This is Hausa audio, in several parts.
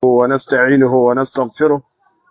ونستعينه ونستغفره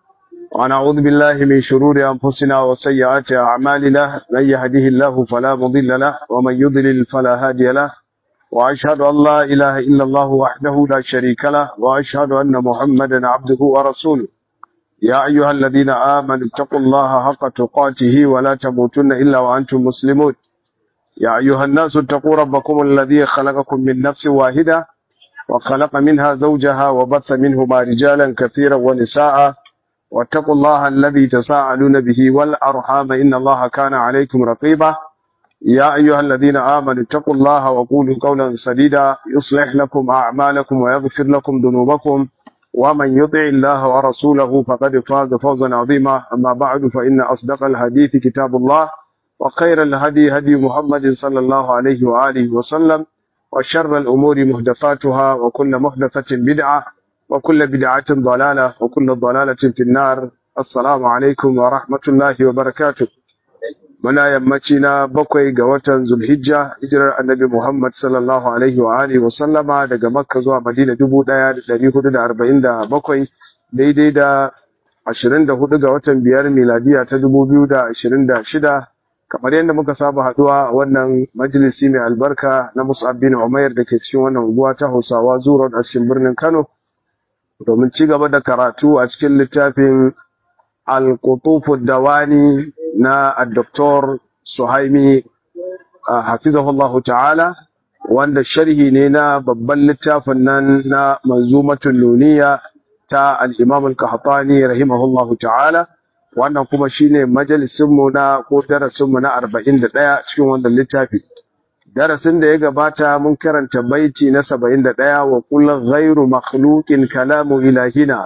ونعوذ بالله من شرور أنفسنا وسيئات أعمالنا من يهده الله فلا مضل له ومن يضلل فلا هادي له وأشهد أن لا إله إلا الله وحده لا شريك له وأشهد أن محمدا عبده ورسوله يا أيها الذين آمنوا اتقوا الله حق تقاته ولا تموتن إلا وأنتم مسلمون يا أيها الناس اتقوا ربكم الذي خلقكم من نفس واحدة وخلق منها زوجها وبث منهما رجالا كثيرا ونساء واتقوا الله الذي تساءلون به والأرحام إن الله كان عليكم رقيبا يا أيها الذين آمنوا اتقوا الله وقولوا قولا سديدا يصلح لكم أعمالكم ويغفر لكم ذنوبكم ومن يطع الله ورسوله فقد فاز فوزا عظيما أما بعد فإن أصدق الحديث كتاب الله وخير الهدي هدي محمد صلى الله عليه وآله وسلم وشر الأمور محدثاتها وكل محدثة بدعة وكل بدعة ضلالة وكل ضلالة في النار السلام عليكم ورحمة الله وبركاته muna yammaci na bakwai ga watan zulhijja hijirar annabi muhammad sallallahu alaihi wa alihi wasallama daga makka zuwa madina dubu ɗaya da ɗari hudu da arba'in da bakwai daidai da ashirin da hudu ga watan biyar miladiya ta dubu biyu da ashirin da shida kamar yadda muka saba haɗuwa wannan majalisi mai albarka na musab bin umair da ke cikin wannan unguwa ta hausawa zuwa a cikin birnin kano domin ci gaba da karatu a cikin littafin al-qutufu dawani na Dr. Suhaimi hafizahullahu ta'ala wanda sharhi ne na babban littafin nan na manzumatul nuniya ta al-Imam al-Qahtani rahimahullahu ta'ala wannan kuma shine majalisin mu na ko darasin mu na 41 cikin wannan littafi darasin da ya gabata mun karanta baiti na 71 wa kullu ghairu makhluqin kalamu ilahina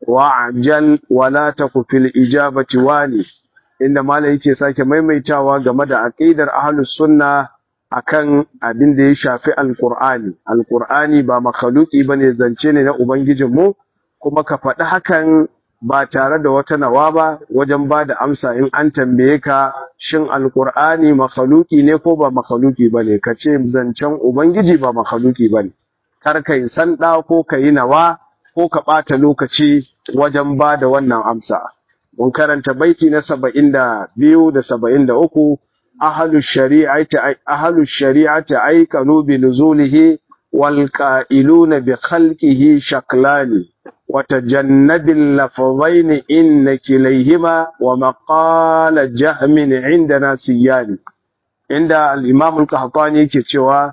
wa'jal wala taku fil ijabati wani inda malai yake sake maimaitawa game da aqidar ahlus sunna akan abin da ya shafi alqur'ani alqur'ani ba makhluqi bane zance ne na ubangijin mu kuma ka faɗi hakan ba tare da wata nawa ba wajen ba da amsa in an tambaye ka shin alqur'ani makhluqi ne ko ba makhluqi bane ka ce zancen ubangiji ba makhluqi bane kar kai sanda ko kai nawa ko ka ɓata lokaci wajen ba da wannan amsa mun karanta baiti na saba'in da biyu da saba'in da uku ahalu shari'ati aikanu bi nuzulihi wal qa'iluna bi khalqihi shaklani wa tajannabil lafzaini inna kilayhima wa maqala jahmin indana siyani inda al-imam al-qahtani yake cewa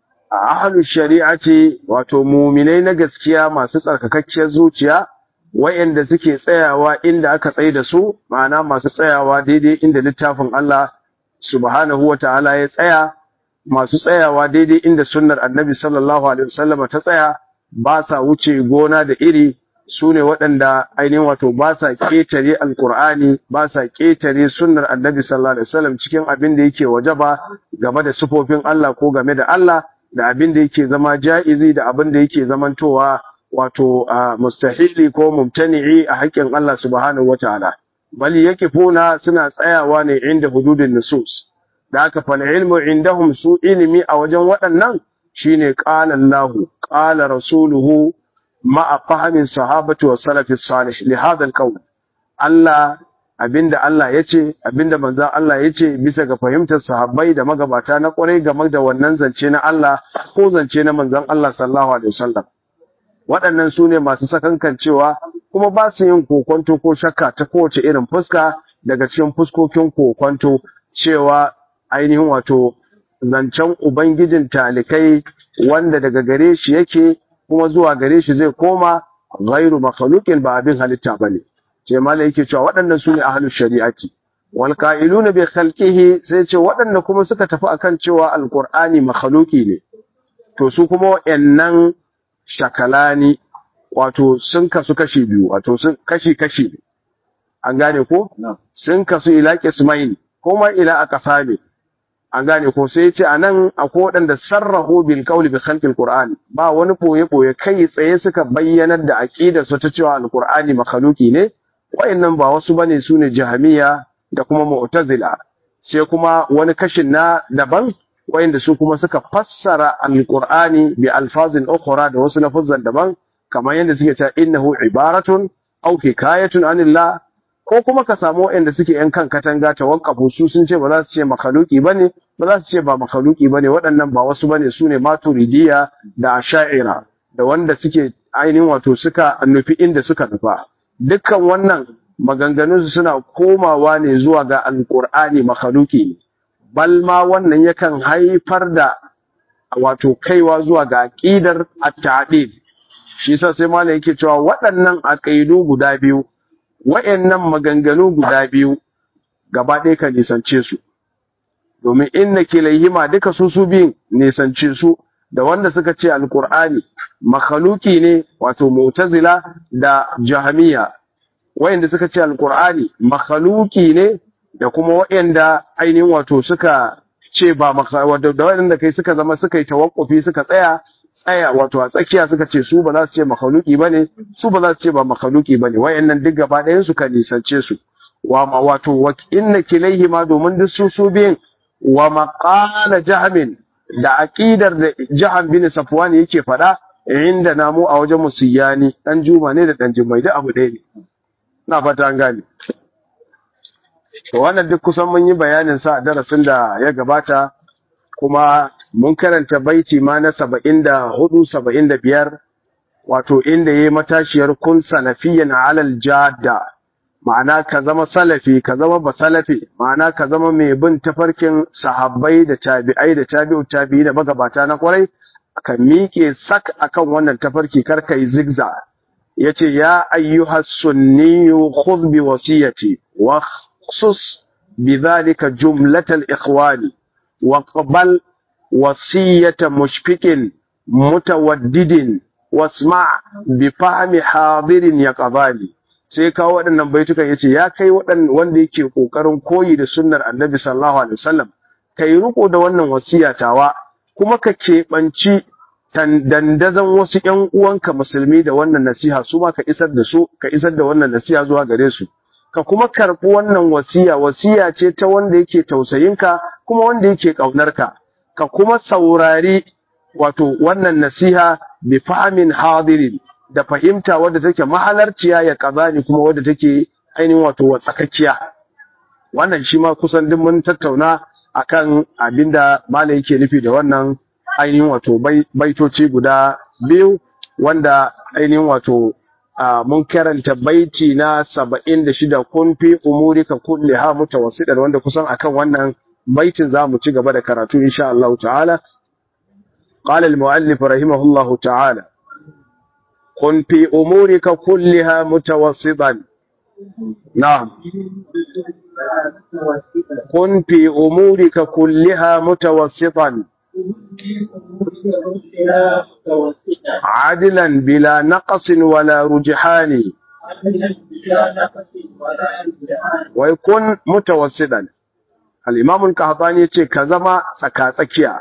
ahalu shari'ati wato muminai na gaskiya masu tsarkakakkiyar zuciya wayanda suke tsayawa inda aka tsaye da su ma'ana masu tsayawa daidai inda littafin Allah subhanahu wata'ala ya tsaya masu tsayawa daidai inda sunnar annabi sallallahu alaihi wasallam ta tsaya ba sa wuce gona da iri su ne waɗanda ainihin wato ba sa ƙetare alkur'ani ba sa ƙetare sunnar annabi sallallahu alaihi wasallam cikin abin da yake wajaba game da sifofin Allah ko game da Allah da abin da yake zama ja'izi da abin da yake zamantowa wato mustahili ko mumtani'i a haƙƙin Allah subhanahu wataala bali yake funa suna tsayawa ne inda hududin nusus da aka fal ilmu indahum su ilimi a wajen waɗannan shine qala Allahu qala rasuluhu ma'a fahimin sahabati wa salafi salih li hadha al Allah abinda Allah yace abinda manzon Allah yace bisa ga fahimtar sahabbai da magabata na kwarai game da wannan zance na Allah ko zance na manzon Allah sallallahu alaihi wasallam waɗannan su ne masu sakankancewa kuma ba su yin kokonto ko shakka ta kowace irin fuska daga cikin fuskokin kokonto cewa ainihin wato zancen ubangijin talikai wanda daga gare shi yake kuma zuwa gare shi zai koma ghairu makhluqin ba abin halitta bane ce malai yake cewa waɗannan su ne ahlus shari'ati wal qa'iluna bi khalqihi sai ce waɗanda kuma suka tafi akan cewa alqur'ani makhluqi ne to su kuma wayannan shakalani wato sun kasu kashi biyu wato sun kashi kashi ne an gane ko sun kasu ila qismain kuma ila aqsami an gane ko sai ce anan akwai waɗanda sarrahu bil qawli bi khalqil qur'an ba wani boye boye kai tsaye suka bayyanar da aqidar su ta cewa alqur'ani makhluki ne wayannan ba wasu bane sune jahmiya da kuma mu'tazila sai kuma wani kashin na daban wayanda su kuma suka fassara alqur'ani bi alfazin ukhra da wasu lafazan daban kamar yadda suke cewa innahu ibaratun aw hikayatun anillah ko kuma ka samu waɗanda suke yan kan katanga tawaqqafu su sun ce ba za su ce makhluki bane ba za su ce ba makhluki bane waɗannan ba wasu bane su ne maturidiya da asha'ira da wanda suke ainihin wato suka nufi inda suka nufa dukkan wannan maganganun su suna komawa ne zuwa ga alqur'ani makhluki ne bal ma wannan yakan haifar da wato kaiwa zuwa ga aqidar at-ta'dil shi yasa sai malai yake cewa waɗannan aqidu guda biyu wayannan maganganu guda biyu gaba ɗaya ka nisance su domin inna kilayhima duka su su biyun nisance su da wanda suka ce alqur'ani makhluki ne wato mu'tazila da jahmiya wayanda suka ce alqur'ani makhluki ne da kuma wayanda ainihin wato suka ce ba wato da wayanda kai suka zama suka yi tawakkufi suka tsaya tsaya wato a tsakiya suka ce su ba za su ce makhluki bane su ba za su ce ba makhluki bane wayannan duk gaba ɗayan su ka nisance su wa ma wato wa inna kilaihi ma domin duk su su biyin wa maqala jahmin da aqidar da jahan bin safwan yake faɗa inda namu a wajen musiyani dan juma ne da dan jumai da abu ɗaya ne na fata an gane to wannan duk kusan mun yi bayanin sa a darasin da ya gabata kuma mun karanta baiti ma na saba'in da hudu saba'in da biyar wato inda ya yi matashiyar kun salafiyan alal jada ma'ana ka zama salafi ka zama ba salafi ma'ana ka zama mai bin tafarkin sahabbai da tabi'ai da tabi'u tabi'i da magabata na kwarai ka miƙe sak akan wannan tafarki kar ka yi zigza yace ya ayyuhas sunniyu khudh bi wasiyati wa khusus bidhalika jumlatal ikhwani وقبل وصية مشفق متودد واسمع بفهم حاضر يقظاني sai kawo waɗannan baitukan yace ya kai waɗan wanda yake kokarin koyi da sunnar Annabi sallallahu alaihi wasallam kai riko da wannan wasiya tawa kuma ka keɓanci dandazan wasu ƴan uwanka musulmi da wannan nasiha su ma ka isar da su ka isar da wannan nasiha zuwa gare su ka kuma karɓi wannan wasiya wasiya ce ta wanda yake tausayinka kuma wanda yake ƙaunarka ka kuma saurari wato wannan nasiha bi fahimin hadirin da fahimta wadda take mahalarciya ya kazani kuma wadda take ainihin wato watsakakkiya wannan shi ma kusan duk mun tattauna akan abinda malai yake nufi da wannan ainihin wato baitoci guda biyu wanda ainihin wato mun karanta baiti na saba'in da shida kun fi umurika kulli ha mutawassidan wanda kusan akan wannan baitin za mu ci gaba da karatu insha Allah ta'ala قال المؤلف رحمه الله تعالى كن في أمورك كلها متوسطا نعم كن في أمورك كلها متوسطا عدلا بلا نقص ولا رجحان ويكون متوسطا الإمام القحطاني يقول كزما سكاتكيا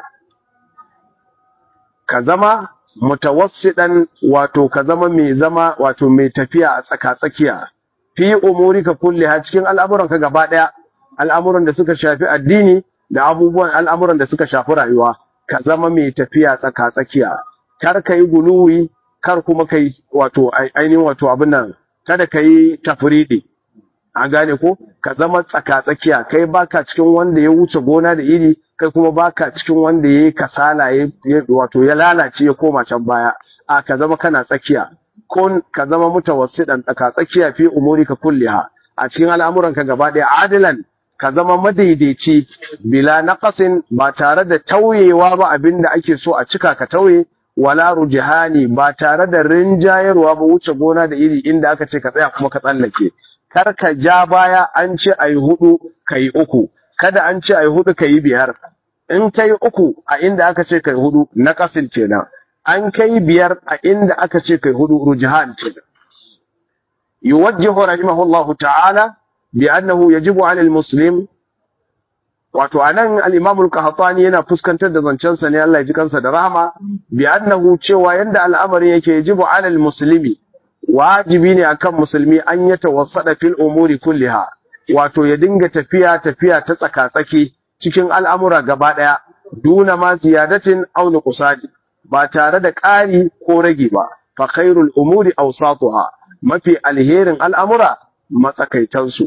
كزما mutawassidan wato ka zama mai zama wato mai tafiya a tsaka-tsakiya fi umurika kulliha cikin al'amuranka gaba daya al'amuran da suka shafi addini da abubuwan al'amuran da suka shafi rayuwa ka zama mai tafiya tsaka-tsakiya kar ka yi guluwi kar kuma ka yi wato ainihin wato abin nan kada ka yi tafridi an gane ko ka zama tsaka-tsakiya kai baka cikin wanda ya wuce gona da iri kai kuma baka cikin wanda ya yi kasala ya wato ya lalace ya koma can baya a ka zama kana tsakiya kun ka zama mutawassidan tsaka-tsakiya fi umurika kulliha a cikin al'amuranka gaba ɗaya adilan ka zama madaidaici bila naqasin ba tare da tauyewa ba abinda ake so a cika ka tauye wala rujihani ba tare da rinjayarwa ba wuce gona da iri inda aka ce ka tsaya kuma ka tsallake kar ka ja baya an ce ayi hudu kai uku kada an ce ayi hudu kai biyar in kai uku a inda aka ce kai hudu naqasin kenan an kai biyar a inda aka ce kai hudu rujihan kenan yuwajjihu rahimahullahu ta'ala بأنه يجب على المسلم wato anan al-Imam al-Qahtani yana fuskantar da zancen sa ne Allah ya ji kansa da rahama bi annahu cewa yanda al'amarin yake yajibu 'ala al-muslimi wajibi ne akan musulmi an ya tawassada fil umuri kulliha wato ya dinga tafiya tafiya ta tsaka-tsaki cikin al'amura gaba daya duna ma ziyadatin aw nuqsani ba tare da ƙari ko rage ba fa khairul umuri awsatuha mafi alherin al'amura matsakaitansu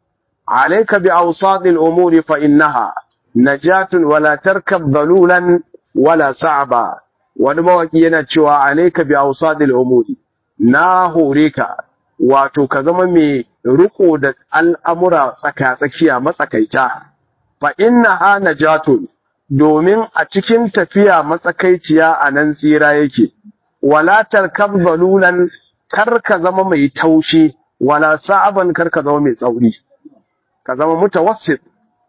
alayka bi awsatil umuri fa innaha najatun wala tarkab dalulan wala sa'ba wani mawaki yana cewa alayka bi awsatil umuri na hore ka wato ka zama mai riko da al'amura tsaka-tsakiya matsakaita fa innaha najatun domin a cikin tafiya matsakaiciya a nan tsira yake wala tarkab zalulan kar ka zama mai taushi wala sa'aban kar ka zama mai tsauri ka zama mutawassit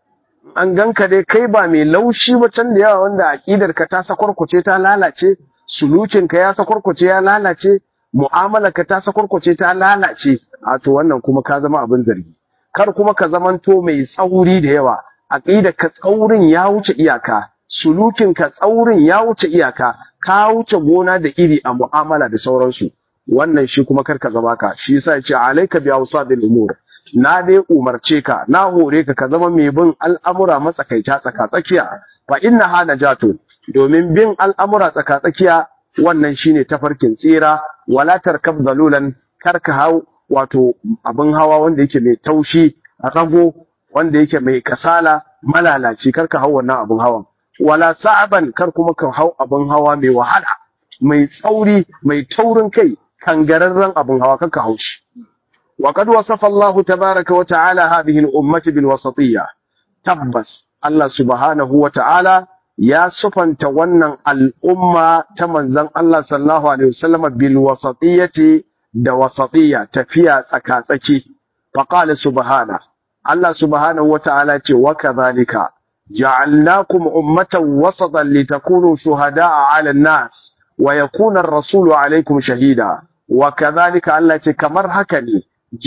an ganka dai kai ba mai laushi ba can da yawa wanda aqidar ka ta sakwarkuce ta lalace sulukin ka ya sakwarkuce ya lalace mu'amalar ka ta sakwarkuce ta lalace a to wannan kuma ka zama abin zargi kar kuma ka zamanto mai tsauri da yawa aqidar ka tsaurin ya wuce iyaka sulukin ka tsaurin ya wuce iyaka ka wuce gona da iri a mu'amala da sauransu wannan shi kuma karka zama ka shi yasa ya ce alayka bi awsadil umur na dai umarce ka na hore ka ka zama mai bin al'amura matsakaita tsaka tsakiya fa inna ha najatu domin bin al'amura tsaka tsakiya wannan shine tafarkin tsira wala tarkab zalulan karka hau wato abin hawa wanda yake mai taushi rago wanda yake mai kasala malalaci karka hau wannan abin hawan wala sa'aban kar kuma ka hau abin hawa mai wahala mai tsauri mai taurin kai kangararren abin hawa karka hau shi wa qad wasafa Allah tabaaraka wa ta'ala hadhihi al-ummah bil wasatiyya tabbas Allah subhanahu wa ta'ala ya sufanta wannan al'umma ta manzon Allah sallallahu alaihi wasallam bil wasatiyyati da wasatiyya tafiya tsaka-tsaki fa qala subhana Allah subhanahu wa ta'ala ce wa kadhalika جعلناكم أمة وسطا لتكونوا شهداء على الناس ويكون الرسول عليكم شهيدا وكذلك التي كمر هكني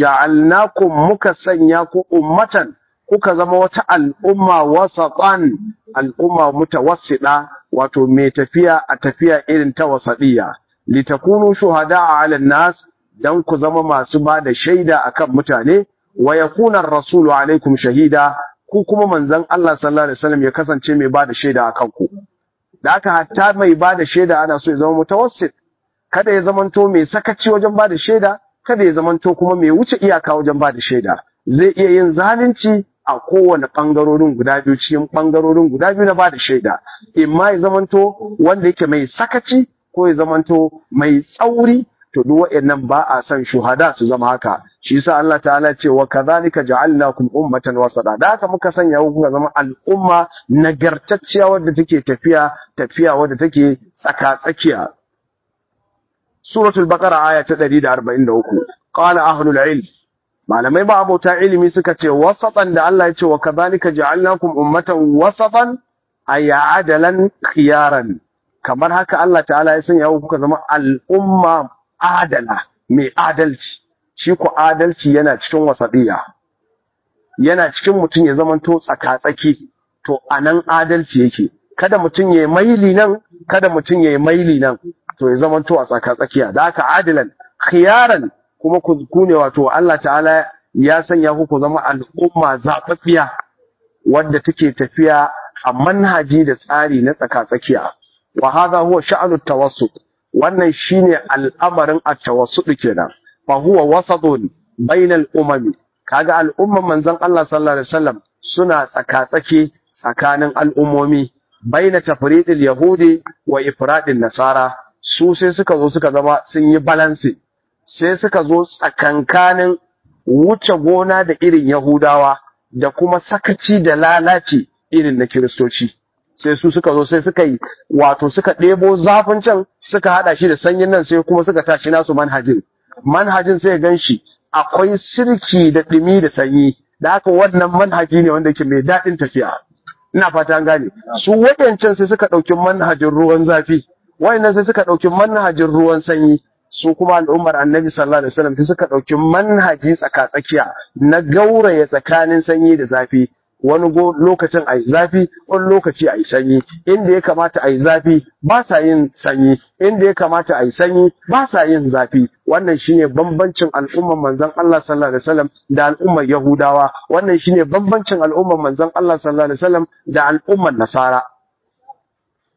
جعلناكم مكسنياكم أمة kuka zama wata al'umma wasatan al'umma mutawassida wato mai tafiya a tafiya irin ta wasadiya litakunu shuhada ala nas dan ku zama masu ba da shaida akan mutane wa yakuna ar-rasulu alaikum shahida ku kuma manzon Allah sallallahu alaihi wasallam ya kasance mai bada shaida akan ku da haka hatta mai bada shaida ana so ya zama mutawassit kada ya zamanto mai sakaci wajen bada shaida kada ya zamanto kuma mai wuce iyaka wajen bada shaida zai iya yin zalunci a kowane bangarorin guda biyu cikin bangarorin guda biyu na bada shaida imma ya zamanto wanda yake mai sakaci ko ya zamanto mai tsauri to duk waɗannan ba a son shuhada su zama haka shi yasa Allah ta'ala ce wa kadhalika ja'alnakum ummatan wasata da haka muka sanya ku kuka zama al'umma nagartacciya wadda take tafiya tafiya wadda take tsaka tsakiya suratul baqara aya ta 143 qala ahlul ilm malamai ba abota ilimi suka ce wasatan da Allah ya ce wa kadhalika ja'alnakum ummatan wasatan ay adalan khiyaran kamar haka Allah ta'ala ya sanya ku kuka zama al'umma adala mai adalci shi ku adalci yana cikin wasadiya yana cikin mutum ya zama to tsaka-tsaki to anan adalci yake kada mutum ya maili nan kada mutum ya maili nan to ya zama to a tsaka-tsakiya da haka adilan khiyaran kuma ku ne wato Allah ta'ala ya sanya ku ku zama al'umma zaɓaɓɓiya wadda take tafiya a manhaji da tsari na tsaka-tsakiya wa hadha huwa sha'anu tawassut wannan shine al'amarin at-tawassut kenan fa huwa wasatun bainal umami kaga al'umman manzon Allah sallallahu alaihi wasallam suna tsaka-tsaki tsakanin al'ummomi baina tafridil yahudi wa ifradin nasara su sai suka zo suka zama sun yi balance sai suka zo tsakankanin wuce gona da irin yahudawa da kuma sakaci da lalaci irin na kiristoci sai su suka zo sai suka yi wato suka ɗebo zafin can suka haɗa shi da sanyin nan sai kuma suka tashi nasu manhajin manhajin sai gan shi akwai sirki da ɗumi da sanyi da haka wannan manhaji ne wanda ke mai daɗin tafiya ina fata an gane su waɗancan sai suka ɗauki manhajin ruwan zafi wayannan sai suka ɗauki manhajin ruwan sanyi su kuma al'ummar annabi sallallahu alaihi wasallam sai suka ɗauki manhaji tsaka-tsakiya na gauraya tsakanin sanyi da zafi wani lokacin a yi zafi wani lokaci a yi sanyi inda ya kamata a yi zafi ba sa yin sanyi inda ya kamata a yi sanyi ba sa yin zafi wannan shine bambancin al'ummar manzon Allah sallallahu alaihi wasallam da al'ummar Yahudawa wannan shine bambancin al'ummar manzon Allah sallallahu alaihi wasallam da al'ummar Nasara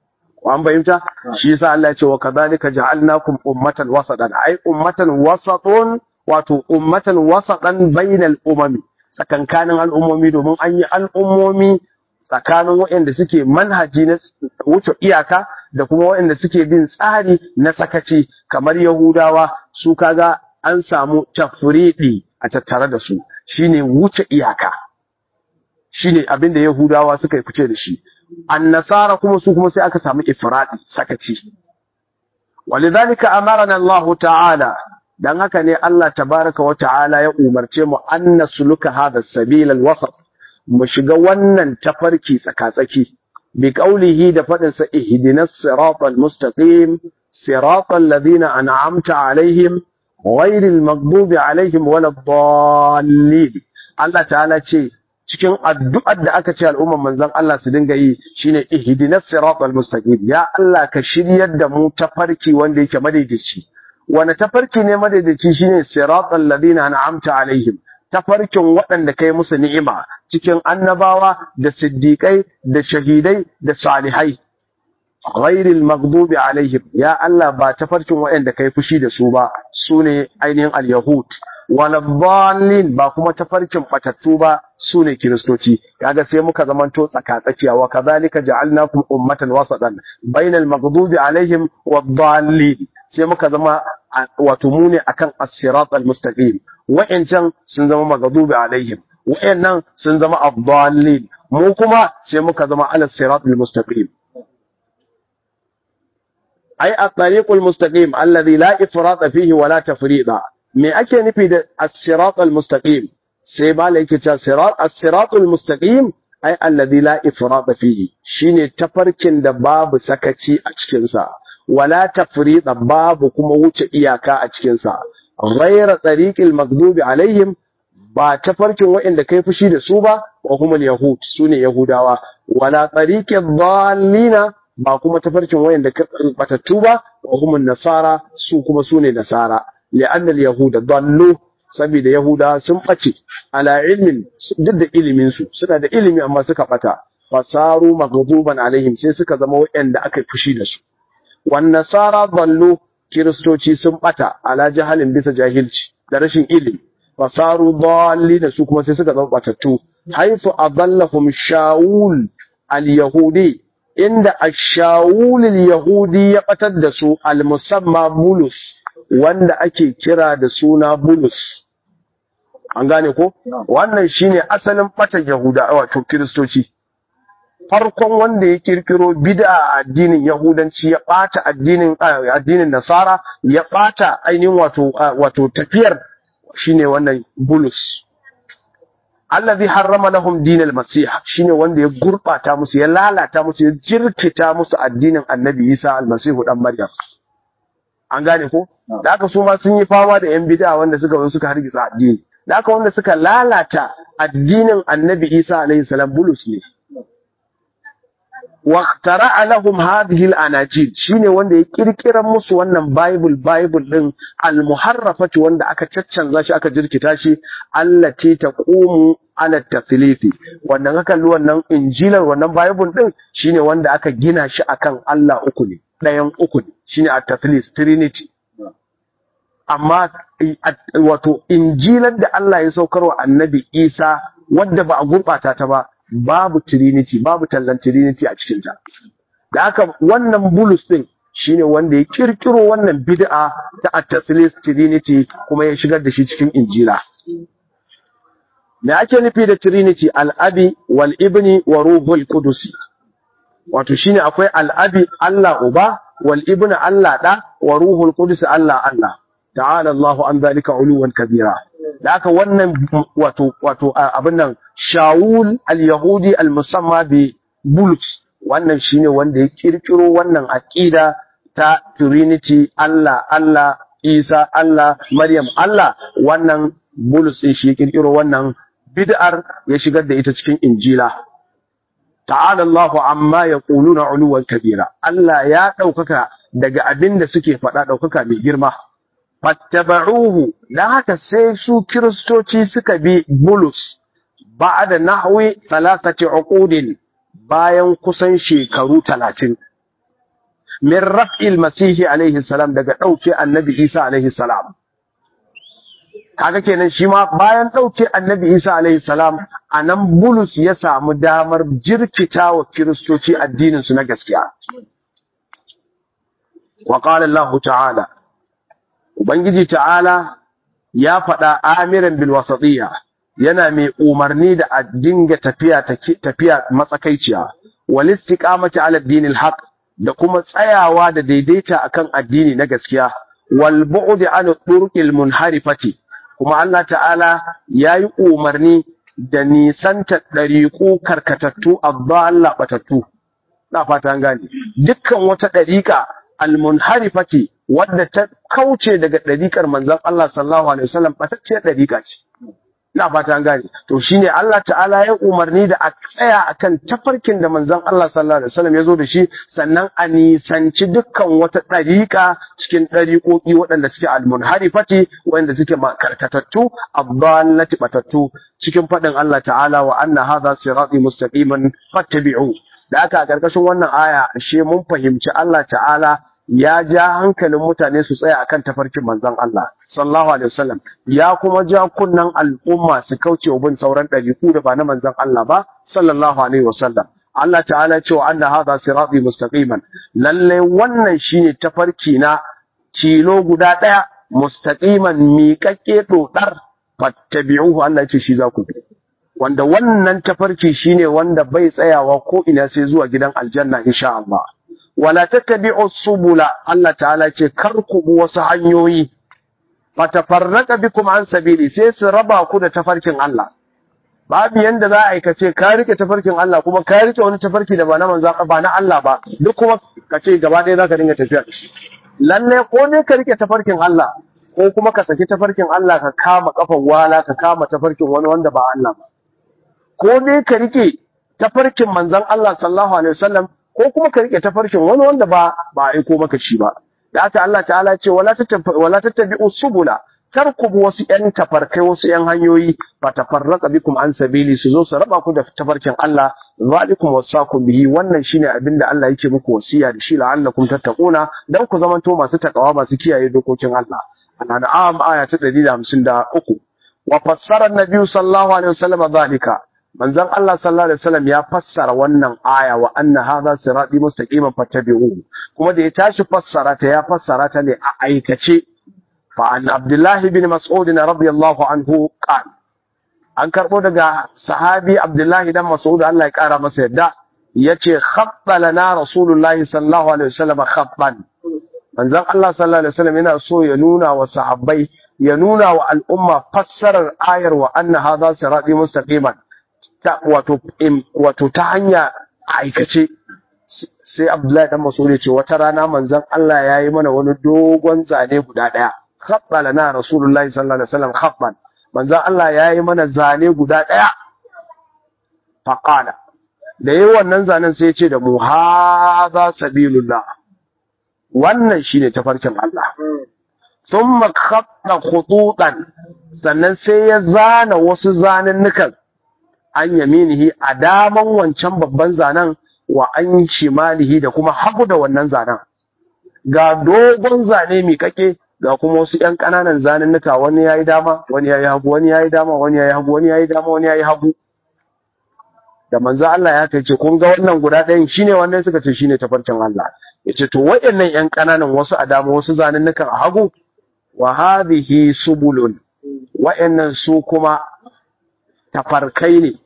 an bayyanta shi yasa Allah ya ce wa kadhalika ja'alnakum ummatan wasatan ai ummatan wasatun wato ummatan wasatan bainal umami tsakankanin al'ummomi domin an yi al'ummomi tsakanin waɗanda suke manhaji na wuce iyaka da kuma waɗanda suke bin tsari na sakaci kamar Yahudawa su kaga an samu tafriɗi a tattare da su shine wuce iyaka shine abin da Yahudawa suka yi fice da shi annasara kuma su kuma sai aka samu ifradi sakaci walidhalika amarana Allah ta'ala dan haka ne Allah tabaraka wa ta'ala ya umarce mu an nasluka hadha sabil al-wasat mu shiga wannan tafarki tsakatsaki bi qaulihi da fadin sa ihdinas siratal mustaqim siratal ladina an'amta alaihim ghairil maghdubi alaihim waladdallin Allah ta'ala ce cikin addu'ar da aka ce al'umman manzon Allah su dinga yi shine ihdinas siratal mustaqim ya Allah ka shiryar da mu tafarki wanda yake madaidaici wani tafarki ne madaidaici shine siratal ladina an'amta alaihim tafarkin waɗanda kai musu ni'ima cikin annabawa da siddiƙai da shahidai da salihai ghairil maghdubi alaihim ya Allah ba tafarkin waɗanda kai fushi da su ba sune ainihin al-yahud wala dallin ba kuma tafarkin batattu ba sune kiristoci kaga sai muka zamanto tsaka-tsakiya wa kadhalika ja'alnakum ummatan wasatan bainal maghdubi alaihim wad dallin sai muka zama wato mu ne akan as-sirat al-mustaqim wa'ancan sun zama maghdubi alaihim wa'annan sun zama ad-dallin mu kuma sai muka zama ala sirat al-mustaqim ai at-tariq al-mustaqim alladhi la ifrata fihi wa la tafrida me ake nufi da as-sirat al-mustaqim sai bala yake cewa sirat as-sirat al-mustaqim ai alladhi la ifrata fihi shine tafarkin da babu sakaci a cikin sa wala tafrida babu kuma wuce iyaka a cikin sa ghayra tariqil maghdubi alaihim ba tafarkin waɗanda kai fushi da su ba wa kuma yahud sune yahudawa wala tariqil dhallina ba kuma tafarkin waɗanda batattu ba wa kuma nasara su kuma sune nasara li'anna al-yahuda dallu saboda yahuda sun bace ala ilmin duk da ilimin su suna da ilimi amma suka bata fasaru maghduban alaihim sai suka zama waɗanda aka fushi da su wan nasara dallu kiristoci sun bata ala jahalin bisa jahilci da rashin ilimi fasaru dallina su kuma sai suka zama batattu haifu adallahum shaul al-yahudi inda ash-shaul al-yahudi ya batar da su al-musamma bulus wanda ake kira da suna bulus an gane ko wannan shine asalin batan yahuda wato kiristoci farkon wanda ya kirkiro bid'a a addinin yahudanci ya bata addinin addinin nasara ya bata ainihin wato wato tafiyar shine wannan bulus allazi harrama lahum dinal masih shine wanda ya gurbata musu ya lalata musu ya jirkita musu addinin annabi Isa almasihu dan Maryam an gane ko da aka su ma sun yi fama da yan bid'a wanda suka zo suka hargitsa addini da aka wanda suka lalata addinin annabi Isa alaihi salam bulus ne واخترع لهم هذه الاناجيل shine wanda ya kirkira musu wannan bible bible din al-muharrafati wanda aka caccanza shi aka jirkita shi allati taqumu ala tathlithi wannan aka lu wannan injilar wannan bible din shine wanda aka gina shi akan Allah uku ne ɗayan uku ne shine at-tathlith trinity amma wato injilar da Allah ya saukarwa annabi Isa wadda ba a gurbata ta ba babu trinity babu tallan trinity a cikinta da haka wannan bulus din shine wanda ya kirkiro wannan bid'a ta at-taslis trinity kuma ya shigar da shi cikin injila me ake nufi da trinity al-abi wal ibni wa ruhul qudusi wato shine akwai al-abi Allah uba wal ibni Allah da wa ruhul qudus Allah Allah ta'ala Allahu an zalika uluwan kabira da aka wannan wato wato abin nan Shawul al-Yahudi al-musamma bi Bulus wannan shine wanda ya kirkiro wannan aqida ta Trinity Allah Allah Isa Allah Maryam Allah wannan Bulus din shi ya kirkiro wannan bid'ar ya shigar da ita cikin Injila ta'ala Allahu amma yaquluna uluwan kabira Allah ya daukaka daga abin da suke faɗa daukaka mai girma fattaba'uhu dan haka sai su kiristoci suka bi bulus ba'da nahwi thalathati uqudin bayan kusan shekaru 30 min raf'il masihi alaihi salam daga dauke annabi Isa alaihi salam kaga kenan shi ma bayan dauke annabi Isa alaihi salam anan bulus ya samu damar jirkita wa kiristoci addinin su na gaskiya wa qala Allah ta'ala ubangiji ta'ala ya faɗa amiran bil wasatiyya yana mai umarni da a dinga tafiya tafiya matsakaiciya wal istiqamati ala dinil haqq da kuma tsayawa da daidaita akan addini na gaskiya wal bu'd an turqil munharifati kuma Allah ta'ala yayi umarni da nisanta dariqu karkatattu Allah batattu na fata an gane dukkan wata dariqa al munharifati wadda ta kauce daga dariqar manzon Allah sallallahu alaihi wasallam batacciyar dariqa ce ina fata an gane to shine Allah ta'ala ya umarni da a tsaya akan tafarkin da manzon Allah sallallahu alaihi wasallam ya zo da shi sannan a nisanci dukkan wata dariƙa cikin dariƙoƙi waɗanda suke almunharifati waɗanda suke karkatattu abdallati batattu cikin faɗin Allah ta'ala wa anna hadha sirati mustaqiman fattabi'u da aka a karkashin wannan aya ashe mun fahimci Allah ta'ala ya ja hankalin mutane su tsaya akan tafarkin manzon Allah sallallahu alaihi wasallam ya kuma ja kunnan al'umma su kauce wa bin sauran ɗariku da ba na manzon Allah ba sallallahu alaihi wasallam Allah ta'ala cewa anna hadha sirati mustaqiman lalle wannan shine tafarki na tilo guda ɗaya mustaqiman miƙaƙƙe dodar fattabi'uhu Allah ya ce shi za ku bi wanda wannan tafarki shine wanda bai tsayawa ko ina sai zuwa gidan aljanna insha Allah wala tattabi'u subula Allah ta'ala ce kar ku bi wasu hanyoyi fatafarraqa bikum an sabili sai su raba ku da tafarkin Allah babu yanda za a aikace ka rike tafarkin Allah kuma ka rike wani tafarki da ba na manzo ba na Allah ba duk kuma ka ce gaba ɗaya zaka dinga tafiya da shi lalle ko ne ka rike tafarkin Allah ko kuma ka saki tafarkin Allah ka kama kafan wala ka kama tafarkin wani wanda ba Allah ba ko ne ka rike tafarkin manzon Allah sallallahu alaihi wasallam ko kuma ka rike tafarkin wani wanda ba ba aiko maka shi ba da haka Allah ta'ala ce wala tattabi wala tattabi'u subula kar ku bi wasu ƴan tafarkai wasu ƴan hanyoyi fa tafarraqa bikum an sabili su zo su raba ku da tafarkin Allah zalikum wasakum bihi wannan shine abinda Allah yake muku wasiya da shi la'allakum tattaquna dan ku zamanto masu takawa masu kiyaye dokokin Allah al-an'am aya ta 153 wa fassara an-nabi sallallahu alaihi wasallam zalika manzon Allah sallallahu alaihi wasallam ya fassara wannan aya wa anna hadha sirati mustaqiman fattabi'uhu kuma da ya tashi fassara ta ya fassara ta ne a aikace fa an Abdullah ibn Mas'ud radiyallahu anhu qala an karbo daga sahabi Abdullah dan Mas'ud Allah ya kara masa yadda yace khatta lana rasulullahi sallallahu alaihi wasallam khattan manzon Allah sallallahu alaihi wasallam yana so ya nuna wa sahabbai ya nuna wa al'umma fassarar ayar wa anna hadha sirati mustaqiman ta wato wato ta hanya aikace sai Abdullahi dan Mas'ud ya ce wata rana manzon Allah ya yi mana wani dogon zane guda daya khabba lana rasulullahi sallallahu alaihi wasallam khabban manzon Allah ya yi mana zane guda daya faqala da yayi wannan zanen sai ya ce da mu hadha sabilullah wannan shine tafarkin Allah thumma khatta khututan sannan sai ya zana wasu zanennukan an yaminihi a daman wancan babban zanen wa an shimalihi da kuma hagu da wannan zanen ga dogon zane mai kake ga kuma wasu ƴan ƙananan zanennuka wani yayi dama wani yayi hagu wani yayi dama wani yayi hagu wani yayi dama wani yayi hagu da manzo Allah ya ce kun ga wannan guda ɗayan shine wannan suka ce shine tafarkin Allah yace to waɗannan ƴan ƙananan wasu a dama wasu zanennukan a hagu wa hadhihi subulun waɗannan su kuma tafarkai ne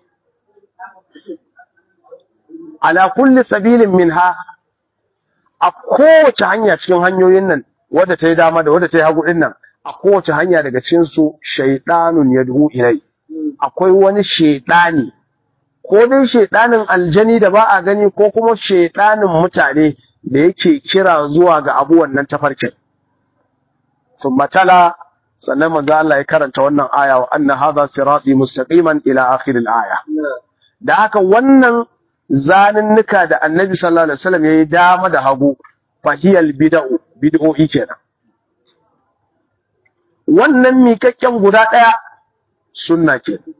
ala kulli sabilin minha a kowace hanya cikin hanyoyin nan wadda ta yi dama da wadda ta yi hagu din nan a kowace hanya daga cikin su shaydanun yad'u ilai akwai wani shaydani ko dai shaydanin aljani da ba a gani ko kuma shaydanin mutane da yake kira zuwa ga abu wannan tafarkin thumma tala sannan manzo Allah ya karanta wannan aya wa anna hadha sirati mustaqiman ila akhir al-aya da haka wannan zanunnuka da annabi sallallahu alaihi wasallam yayi dama da hagu fahiyal bid'u bid'o'i kenan wannan mikakken guda daya sunna kenan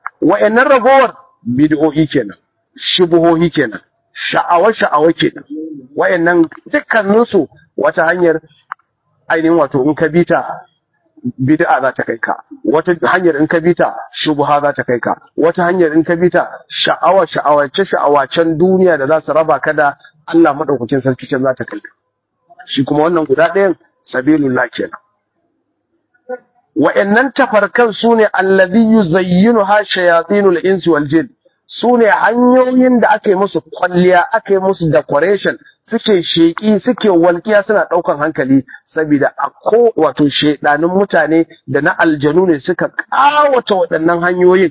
wa'annan ragowar bid'o'i kenan shubuhohi kenan sha'awa sha'awa kenan wayannan dukkaninsu wata hanyar ainihin wato in ka bita bid'a za ta kai ka wata hanyar in ka bita shubha za ta kai ka wata hanyar in ka bita sha'awa sha'awace sha'awacen duniya da za su raba ka da Allah madaukakin sarki can za ta kai ka shi kuma wannan guda ɗayan sabilullah kenan wa'annan tafarkan sune allazi yuzayyinu ha shayatinul insi wal jin sune hanyoyin da aka yi musu kwalliya aka yi musu decoration suke sheki suke walƙiya suna ɗaukan hankali saboda a ko wato shedanin mutane da na aljanu ne suka ƙawata waɗannan hanyoyin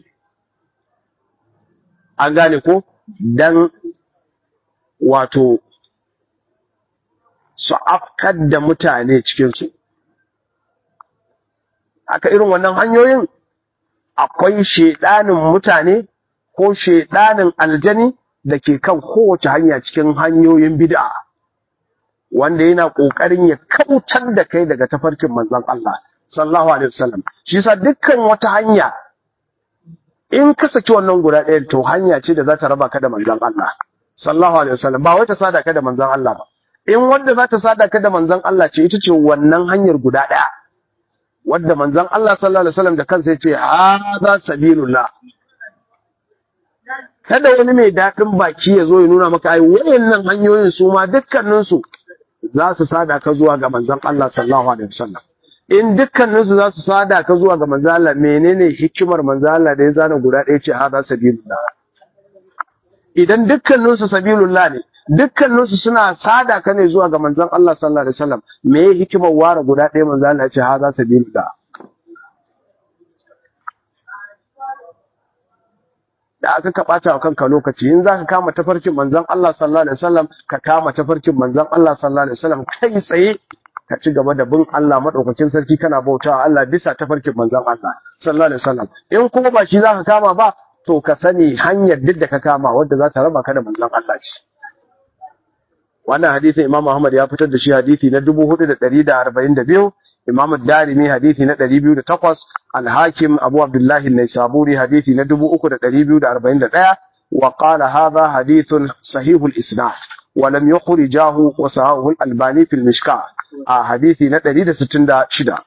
an gane ko dan wato su afkar da mutane cikinsu haka irin wannan hanyoyin akwai shedanin mutane ko shedanin aljani da ke kan kowace hanya cikin hanyoyin bid'a wanda yana kokarin ya kautar da kai daga tafarkin manzon Allah sallallahu alaihi wasallam shi yasa dukkan wata hanya in ka saki wannan guda ɗaya to hanya ce da za ta raba ka da manzon Allah sallallahu alaihi wasallam ba wai ta sada ka da manzon Allah ba in wanda za ta sada ka da manzon Allah ce ita ce wannan hanyar guda ɗaya wadda manzon Allah sallallahu alaihi wasallam da kansa ya ce hadha sabilullah kada wani mai daɗin baki ya zo ya nuna maka ai wayannan hanyoyin su ma dukkanin su za su sada ka zuwa ga manzon Allah sallallahu alaihi wasallam in dukkanin su za su sada ka zuwa ga manzon Allah menene hikimar manzon Allah da ya zana guda ɗaya ce hadha sabilullah idan dukkanin su sabilullah ne dukkanin su suna sada ka ne zuwa ga manzon Allah sallallahu alaihi wasallam me hikimar ware guda ɗaya manzon Allah ya ce hadha sabilullah da aka ka ɓata wa kanka lokaci in za ka kama tafarkin manzon Allah sallallahu alaihi wasallam ka kama tafarkin manzon Allah sallallahu alaihi wasallam kai tsaye ka ci gaba da bin Allah madaukakin sarki kana bautawa Allah bisa tafarkin manzon Allah sallallahu alaihi wasallam in kuma ba shi za ka kama ba to ka sani hanyar duk da ka kama wadda za ta raba ka da manzon Allah ce wannan hadisin Imam Ahmad ya fitar da shi hadisi na 4142 Imam Darimi hadisi na 208 Al-Hakim Abu Abdullah An-Naisaburi hadisi na 3241 wa qala hadha hadithun sahihul isnad wa lam yukhrijahu wa sahahu al-Albani fil Mishkah a hadisi na 166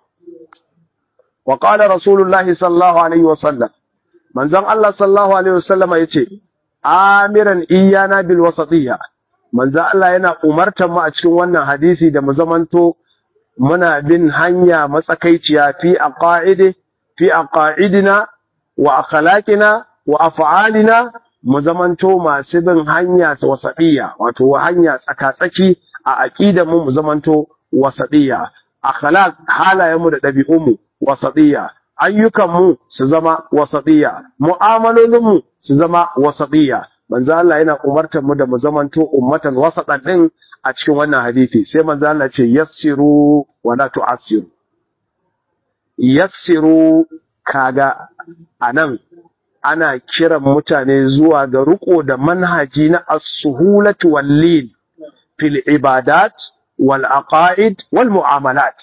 wa qala Rasulullahi sallallahu alaihi wa sallam manzon Allah sallallahu alaihi wa sallam yace amiran iyana bil wasatiyya manzon Allah yana umartar mu a cikin wannan hadisi da mu zamanto muna bin hanya matsakaiciya fi aqaidi fi aqaidina wa akhlaqina wa af'alina mu zamanto masu bin hanya wasatiyya wato hanya tsakatsaki a aqidar mu mu zamanto wasatiyya akhlaq halayen mu da dabi'un mu wasatiyya ayyukan mu su zama wasatiyya mu'amalolin mu su zama wasatiyya manzo Allah yana umartar mu da mu zamanto ummatan wasatan din a cikin wannan hadisi sai manzo Allah ce yassiru wa la tu'assiru yassiru kaga anan ana kiran mutane zuwa ga riko da manhaji na as-suhulati wal lin fil ibadat wal aqaid wal mu'amalat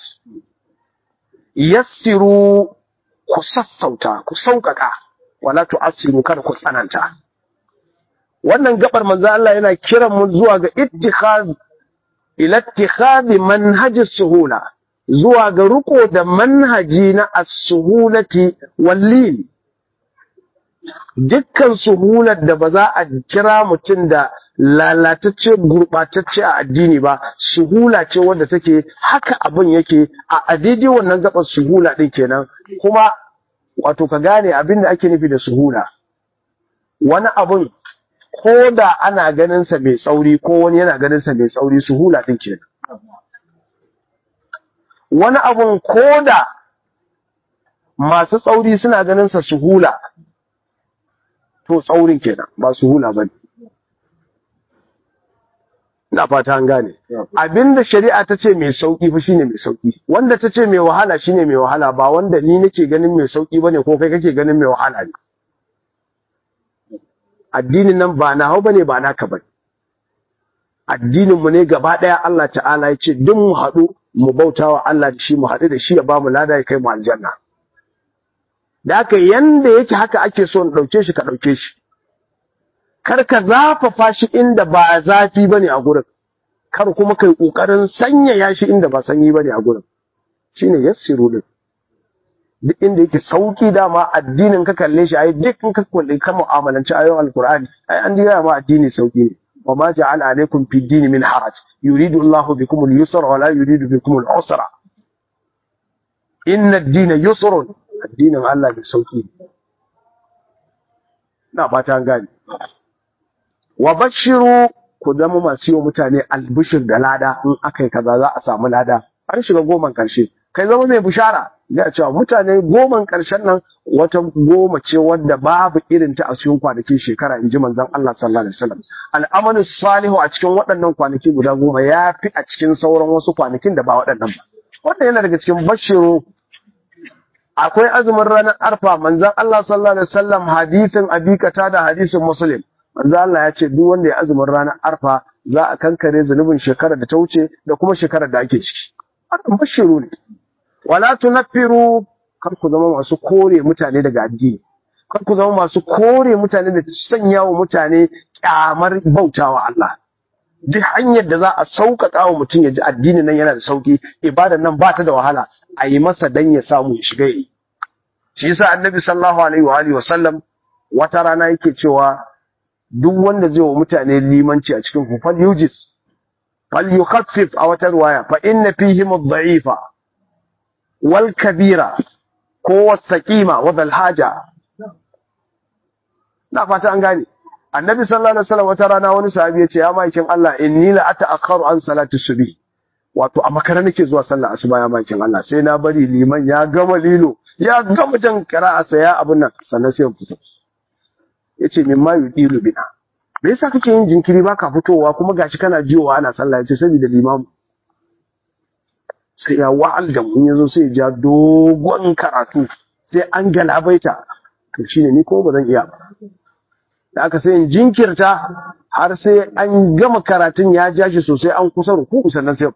yassiru ku sassauta ku sauƙaƙa wala tu'assiru kada ku tsananta wannan gabar manzo Allah yana kiran mu zuwa ga ittikhaz ila ittikhadhi manhaj suhula zuwa ga riko da manhaji na as-suhulati wallin dukkan suhular da ba za a kira mutum da lalatacce gurɓatacce a addini ba suhula ce wanda take haka abin yake a adidi wannan gabar suhula din kenan kuma wato ka gane abin da ake nufi da suhula wani abin ko da ana ganin sa mai tsauri ko wani yana ganin sa mai tsauri suhula din kenan wani abun ko da masu tsauri suna ganin sa suhula to tsaurin kenan ba suhula bane ina fata an gane abinda shari'a ta ce mai sauki fa shine mai sauki wanda ta ce mai wahala shine mai wahala ba wanda ni nake ganin mai sauki bane ko kai kake ganin mai wahala ne addinin nan ba na hau bane ba naka bane addinin mu ne gaba daya Allah ta'ala ya ce duk mu haɗu mu bautawa Allah da shi mu haɗu da shi ya ba mu lada ya kai mu aljanna da haka yanda yake haka ake so in ɗauke shi ka ɗauke shi kar ka zafafa shi inda ba zafi bane a gurin kar kuma kai kokarin sanyaya shi inda ba sanyi bane a gurin shine yassiru din duk inda yake sauki dama addinin ka kalle shi ai duk in ka kalle ka mu'amalanci ayoyin alqur'ani ai an dira ma addini sauki ne wa ma ja'ala alaikum fid din min haraj yuridu Allahu bikum al-yusra wa la yuridu bikum al-usra inna ad-dina yusrun addinin Allah ne sauki na fata an gane wa bashiru ku zama masu yi wa mutane albishir da lada in aka yi kaza za a samu lada an shiga goman karshe kai zama mai bishara ya cewa mutane goman karshen nan wata goma ce wadda babu irin ta a cikin kwanakin shekara in ji manzon Allah sallallahu alaihi wasallam al'amalu salihu a cikin waɗannan kwanaki guda goma ya fi a cikin sauran wasu kwanakin da ba waɗannan ba wannan yana daga cikin bashiru akwai azumin ranar arfa manzon Allah sallallahu alaihi wasallam hadisin abikata da hadisin muslim manzo Allah ya ce duk wanda ya azumin ranar arfa za a kankare zunubin shekarar da ta wuce da kuma shekarar da ake ciki wannan bashiru ne wala tunaffiru kar ku zama masu kore mutane daga addini kar ku zama masu kore mutane da sanya wa mutane kyamar bautawa Allah duk hanyar da za a sauƙaƙa wa mutum ya ji addinin nan yana da sauƙi ibadan nan ba ta da wahala a yi masa dan ya samu ya shiga yi shi yasa annabi sallallahu alaihi wa alihi wa sallam wata rana yake cewa duk wanda zai wa mutane limanci a cikin ku fal yujis fal yukhaffif a wata riwaya fa inna fihim ad-da'ifa wal kabira ko wasaqima wa dhal haja na fata an gane annabi sallallahu alaihi wasallam wata rana wani sahabi ya ce ya maikin Allah inni la ata'akharu an salati subhi wato a makara nake zuwa sallar asuba ya maikin Allah sai na bari liman ya gama lilo ya gama jan qira'a sai ya abun nan sannan sai ya fito yace min ma yudilu bina me yasa kake yin jinkiri baka fitowa kuma gashi kana jiwa ana sallah yace saboda limamu sai ya wa'al da mun yazo sai ya ja dogon karatu sai an galabaita to shine ni ko ba zan iya ba da aka sai in jinkirta har sai an gama karatun ya ja shi sosai an kusa ruku sannan sai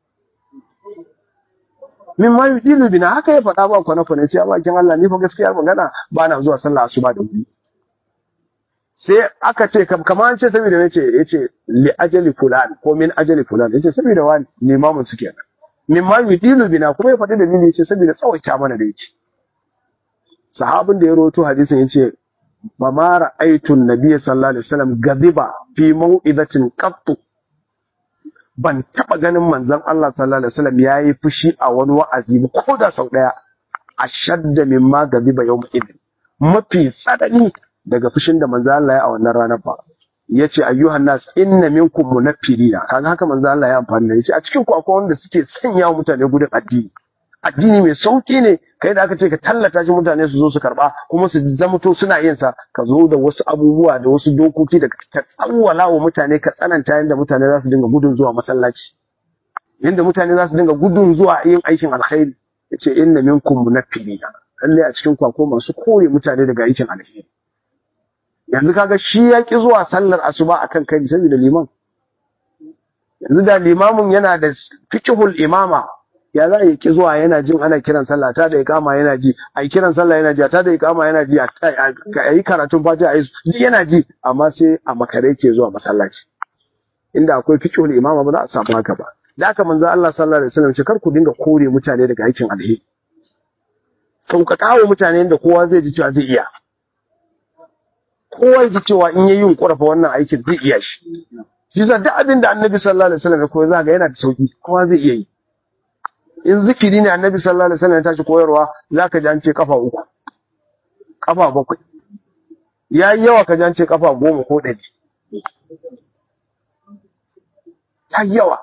min ma yudilu bina haka ya faɗa ba kwana kwana ce a bakin Allah ni fa gaskiya magana ba na zuwa sallah asuba da wuri sai aka ce kamar an ce saboda yace yace li ajali fulan ko min ajali fulan yace saboda wani limamin su kenan min ma yudilu bina kuma ya faɗi da ni yace saboda tsawaita mana da yake sahabin da ya rawaito hadisin yace ba ma ra'aytu an-nabiy sallallahu alaihi wasallam gadiba fi mau'izatin qattu ban taba ganin manzon Allah sallallahu alaihi wasallam yayi fushi a wani wa'azi ba ko da sau daya ashadda mimma gadiba yawm idin mafi tsanani daga fushin da manzo Allah ya a wannan ranar ba yace ayyuhan nas inna minkum munaffirina kaga haka manzo Allah ya amfani da yace a cikin ku akwai wanda suke sanya wa mutane gudun addini addini mai sauki ne kai da aka ce ka tallata shi mutane su zo su karba kuma su zamto suna yin sa ka zo da wasu abubuwa da wasu dokoki da ka tsawwala wa mutane ka tsananta yanda mutane za su dinga gudun zuwa masallaci yanda mutane za su dinga gudun zuwa yin aikin alkhairi yace inna minkum munaffirina lalle a cikin ku akwai masu kore mutane daga aikin alkhairi yanzu kaga shi ya ki zuwa sallar asuba akan kai saboda liman yanzu da limamin yana da fiqhul imama ya za yi ki zuwa yana jin ana kiran sallah ta da ikama yana ji a yi kiran sallah yana ji ta da ikama yana ji a yi karatun fatiha a yi yana ji amma sai a makare ke zuwa masallaci inda akwai fiqhul imama ba za a samu haka ba da haka manzo Allah sallallahu alaihi wasallam ce kar ku dinga kore mutane daga aikin alheri sauƙaƙa wa mutane da kowa zai ji cewa zai iya kowa ji cewa in yayi yunkura fa wannan aikin zai iya shi shi yasa duk abin da annabi sallallahu alaihi wasallam ya koyar zaka yana da sauki kowa zai iya yi in zikiri ne annabi sallallahu alaihi wasallam ya tashi koyarwa zaka ji an ce kafa uku kafa bakwai yayi yawa ka ji an ce kafa goma ko ɗari ta yawa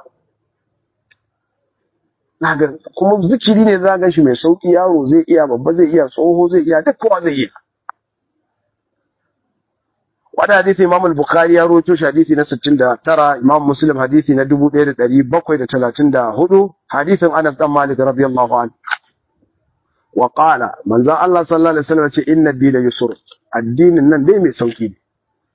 Naga kuma zikiri ne za ga shi mai sauki yaro zai iya babba zai iya tsoho zai iya duk kowa zai iya wani hadisi imam al-bukhari ya rawaito shi hadisi na 69 imam muslim hadisi na 1734 hadisin anas dan malik radiyallahu anhu wa qala manzo Allah sallallahu alaihi wasallam ce inna ad-dina yusr addinin nan dai mai sauki ne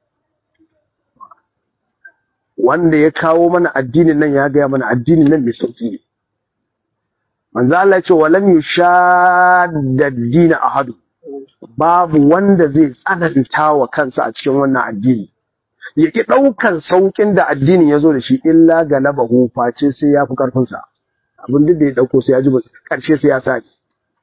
wanda ya kawo mana addinin nan ya gaya mana addinin nan mai sauki ne manzo Allah ya ce walam yushadda ad-din ahadu babu wanda zai tsananta wa kansa a cikin wannan addini ya ki ɗaukan sauƙin da addinin ya zo da shi illa galabahu face sai ya fi ƙarfinsa abin duk da ya ɗauko sai ya ji ƙarshe sai ya sake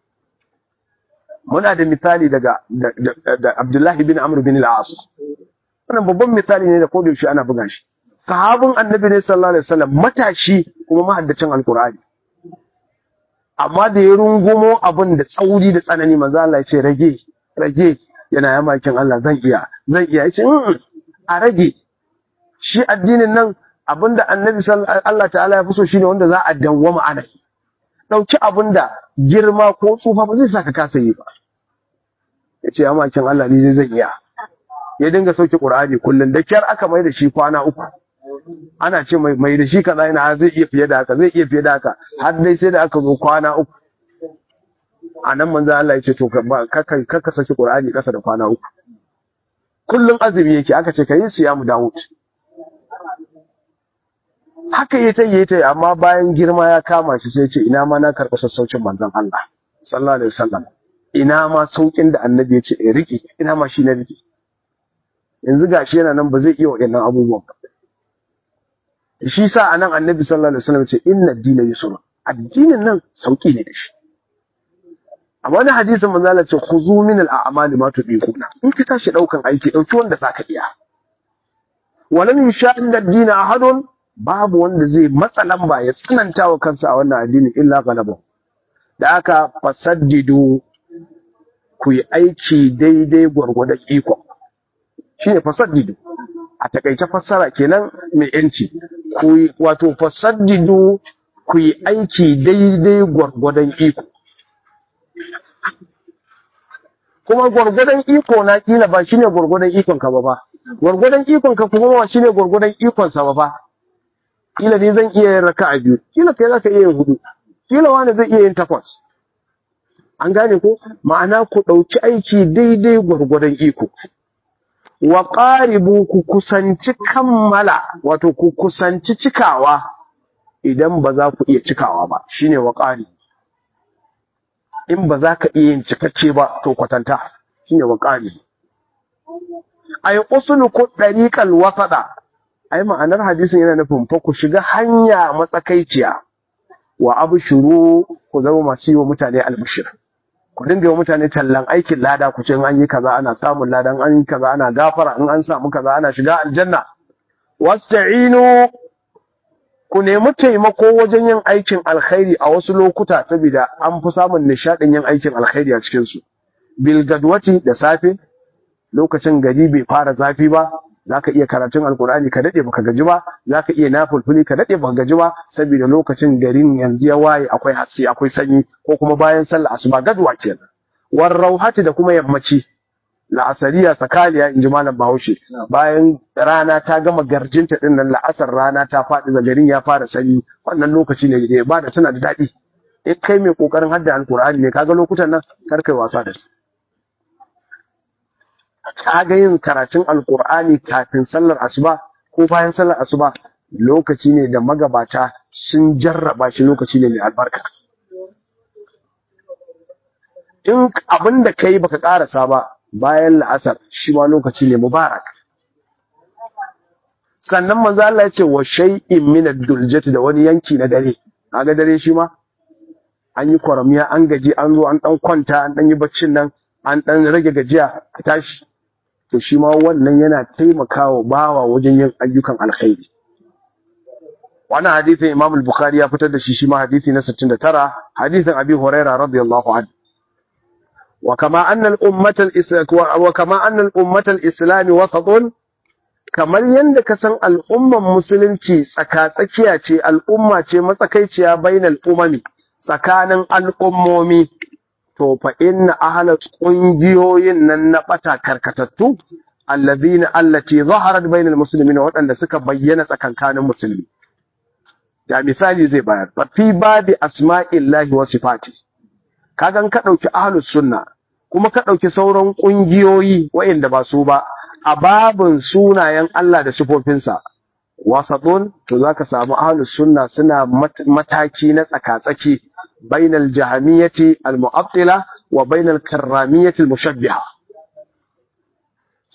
muna da misali daga da Abdullahi bin Amr bin al-As wannan babban misali ne da koda yaushe ana buga shi sahabin annabi ne sallallahu alaihi wasallam matashi kuma mahaddacin alqur'ani amma da ya rungumo abin da tsauri da tsanani manzo Allah ya ce rage rage yana yamakin Allah zan iya zan iya yace a rage shi addinin nan abinda annabi Allah ta'ala ya fi so shine wanda za a dawwama ana dauki abinda girma ko tsufa ba zai saka kasa yi ba yace yamakin Allah ni zan iya ya dinga sauke Qur'ani kullun da kyar aka mai da shi kwana uku ana ce mai mai da shi kaza yana zai iya fiye da haka zai iya fiye da haka har dai sai da aka zo kwana uku a nan manzo Allah ya ce to ka ka saki Qur'ani kasa da kwana uku kullun azumi yake aka ce kai siyamu Dawud haka yayi tayi tayi amma bayan girma ya kama shi sai ya ce ina ma na karɓi sassaucin manzon Allah sallallahu alaihi wasallam ina ma saukin da annabi ya ce in rike ina ma shi na rike yanzu gashi yana nan ba zai iya waɗannan abubuwan ba shi sa anan annabi sallallahu alaihi wasallam ce inna ad-dina yusr addinin nan sauki ne da shi a wani hadisin manzo Allah ce khuzu min al-a'mal ma tudiquna in ka tashi daukan aiki dauki wanda zaka iya walan yusha'in ad-din ahadun babu wanda zai matsa lamba ya tsananta wa kansa a wannan addini illa galaba da aka fasaddidu ku yi aiki daidai gwargwadon iko shine fasaddidu a takaice fassara kenan mai yanci ku wato fasaddidu ku yi aiki daidai gwargwadon iko kuma gwargwadon iko na kila ba shine gwargwadon ikon ka ba ba gwargwadon ikon ka kuma ba shine gwargwadon ikon sa ba ba kila ne zan iya yin raka'a biyu kila kai zaka iya yin hudu kila wani zai iya yin takwas an gane ko ma'ana ku dauki aiki daidai gwargwadon iko wa qaribu ku kusanci kammala wato ku kusanci cikawa idan ba za ku iya cikawa ba shine wa qaribu in ba za ka iya yin cikakke ba to kwatanta shine waqali ay usluku dariqal wasada ai ma'anar hadisin yana nufin fa ku shiga hanya matsakaiciya wa abshuru ku zama masu yi wa mutane albishir ku dinga yi wa mutane tallan aikin lada ku ce in an yi kaza ana samun lada in an yi kaza ana gafara in an samu kaza ana shiga aljanna wasta'inu ku nemi taimako wajen yin aikin alkhairi a wasu lokuta saboda an fi samun nishadin yin aikin alkhairi a cikin su bil gadwati da safe lokacin gari bai fara zafi ba zaka iya karatun alkur'ani ka dade baka gaji ba zaka iya nafulfuli ka dade baka gaji ba saboda lokacin garin yanzu ya waye akwai haske akwai sanyi ko kuma bayan sallah asuba gadwa kenan war rauhati da kuma yammaci la'asariya sakaliya in ji malam bahaushe bayan rana ta gama garjinta din nan la'asar rana ta faɗi da garin ya fara sanyi wannan lokaci ne da ba da tana da daɗi in kai mai kokarin hadda alkur'ani ne kaga lokutan nan kar kai wasa da su kaga yin karatun alkur'ani kafin sallar asuba ko bayan sallar asuba lokaci ne da magabata sun jarraba shi lokaci ne mai albarka in abin da kai baka karasa ba bayan la'asar shi ma lokaci ne mubarak sannan manzo Allah ya ce wa shay'in min ad-duljati da wani yanki na dare kaga dare shi ma an yi kwaramiya an gaji an zo an dan kwanta an dan yi baccin nan an dan rage gajiya a tashi to shi ma wannan yana taimakawa bawa wajen yin ayyukan alkhairi wannan hadisin Imam al-Bukhari ya fitar da shi shi ma hadisi na 69 hadisin Abi Hurairah radiyallahu anhu وكما أن الأمة الإسلام وكما أن الأمة الإسلام وسط kamar yadda ka san al'umman musulunci tsaka-tsakiya ce al'umma ce matsakaiciya bainal umami tsakanin al'ummomi to fa inna ahla kungiyoyin nan na bata karkatattu allazina allati zaharat bainal muslimin waɗanda suka bayyana tsakankanin musulmi ya misali zai bayar fa fi babi asma'illahi wa sifati kagan ka ɗauki ahlus sunna kuma ka ɗauki sauran ƙungiyoyi waɗanda ba su ba a babin sunayen Allah da sifofinsa wasaɗun to za ka samu ahlus sunna suna mataki na tsaka-tsaki bainal jahamiyyati al-mu'attila wa bainal karramiyyati al-mushabbiha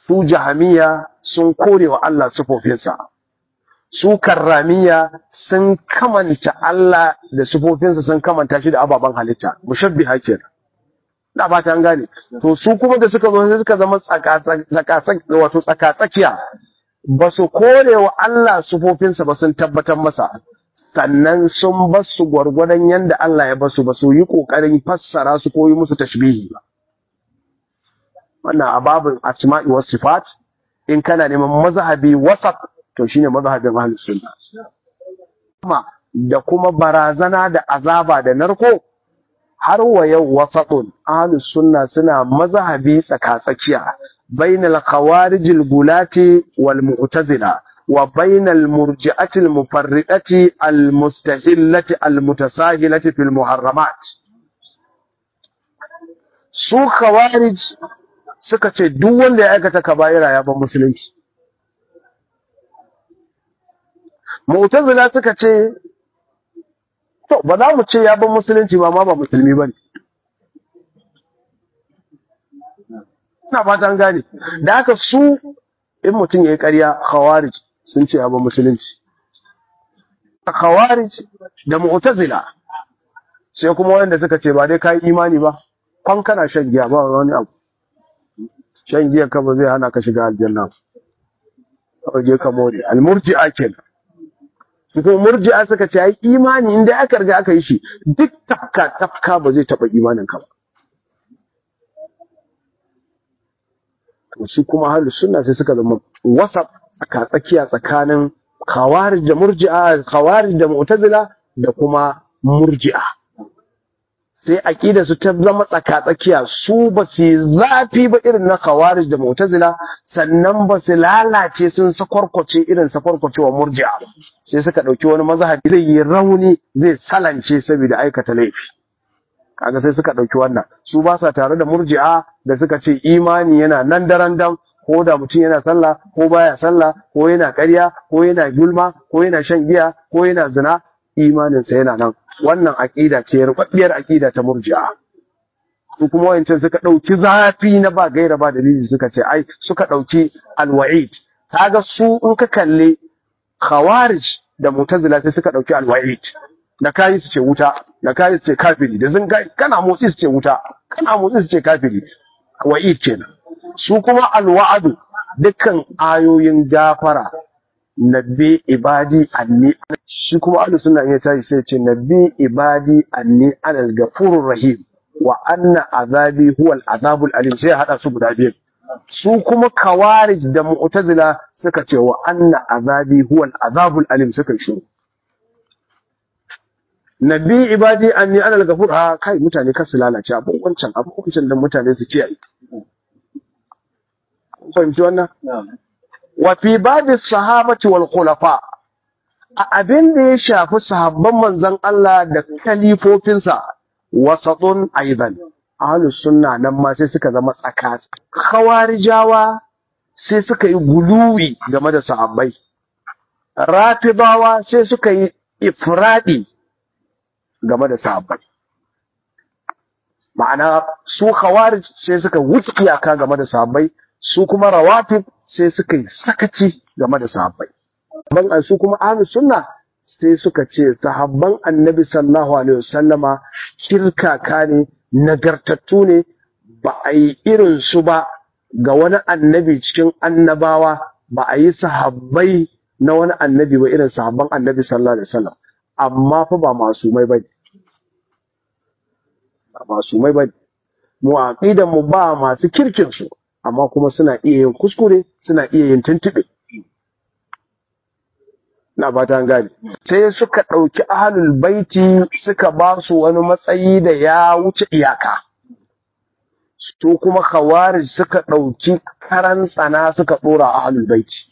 su jahamiya sun kore wa Allah sifofinsa su karramiya sun kamanta Allah da sifofinsa sun kamanta shi da ababen halitta mushabbiha kenan da ba ta gane to su kuma da suka zo sai suka zama tsaka wato tsaka tsakiya ba su kore wa Allah sifofinsa ba sun tabbatar masa sannan sun bar su gwargwadon yanda Allah ya basu ba su yi kokarin fassara su ko yi musu tashbihi ba wannan ababin asma'i was sifat in kana neman mazhabi wasat to shine mazhabin ahlus sunna kuma da kuma barazana da azaba da narko har wa yau wasatun ahlus sunna suna mazhabi tsakatsakiya bainal khawarijil gulati wal mu'tazila wa bainal murji'ati al mufarridati al mustahillati al mutasahilati fil muharramat su khawarij suka ce duk wanda ya aikata kaba'ira ya ban musulunci mu'tazila suka ce to ba za mu ce ya ban musulunci ba ma ba musulmi bane ina fatan gane da haka su in mutum yayi ƙarya khawarij sun ce ya ban musulunci khawarij da mu'tazila sai kuma wanda suka ce ba dai kai imani ba kwan kana shan giya ba wani abu shan giya ka ba zai hana ka shiga aljanna ba je ka more almurji'a kenan su kuma murji'a suka ce ai imani inda aka riga aka yi shi duk tafka tafka ba zai taba imanin ka ba to su kuma ahlus sunna sai suka zama wasaf tsaka tsakiya tsakanin khawarij da murji'a khawarij da mu'tazila da kuma murji'a sai aqida su ta zama tsaka-tsakiya su ba su zafi ba irin na khawarij da mu'tazila sannan ba su lalace sun sakwarkwace irin sakwarkwacewa murji'a sai suka dauki wani mazhabi zai yi rauni zai salance saboda aikata laifi kaga sai suka dauki wannan su ba sa tare da murji'a da suka ce imani yana nan daren dam ko da mutum yana sallah ko baya sallah ko yana ƙarya ko yana gulma ko yana shan giya ko yana zina imaninsa yana nan wannan aƙida ce rubabbiyar aƙida ta murji'a su kuma wayancan suka ɗauki zafi na ba gaira ba dalili suka ce ai suka ɗauki alwa'id kaga su in ka kalle khawarij da mutazila sai suka ɗauki alwa'id da kayi su ce wuta da kayi su ce kafiri da zin kana motsi su ce wuta kana motsi su ce kafiri wa'id kenan su kuma alwa'adu dukkan ayoyin gafara nabbi ibadi anni shi kuma ahlus sunna ya tashi sai ce nabbi ibadi anni anal ghafurur rahim wa anna azabi huwal azabul alim sai hada su guda biyu su kuma kawarij da mu'tazila suka ce wa anna azabi huwal azabul alim suka shi nabbi ibadi anni anal ghafur ha kai mutane kasu lalace abun wancan abun wancan da mutane su kiyaye fahimci wannan wa fi babi sahabati wal khulafa a abin da ya shafi sahabban manzon Allah da kalifofinsa wasatun aidan ahlus sunna nan ma sai suka zama tsaka khawarijawa sai suka yi guluwi game da sahabbai rafidawa sai suka yi ifradi game da sahabbai ma'ana su khawarij sai suka wuce iyaka game da sahabbai su kuma rawatib sai suka yi sakaci game da sahabbai. Ban su kuma ahlus sunna sai suka ce sahabban annabi sallallahu alaihi wasallama kirkaka ne nagartattu ne ba a yi irin su ba ga wani annabi cikin annabawa ba a yi sahabbai na wani annabi ba irin sahabban annabi sallallahu alaihi wasallam amma fa ba masumai bane ba masumai bane mu aqidan mu ba masu kirkin su amma kuma suna iya yin kuskure suna iya yin tuntuɓe na ba ta gane sai suka ɗauki ahalul baiti suka ba su wani matsayi da ya wuce iyaka su kuma khawarij suka ɗauki karan tsana suka ɗora ahalul baiti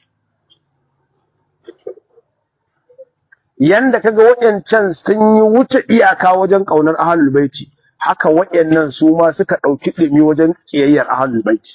yanda kaga waɗancan sun yi wuce iyaka wajen ƙaunar ahalul baiti haka waɗannan su ma suka ɗauki ɗumi wajen ƙiyayyar ahalul baiti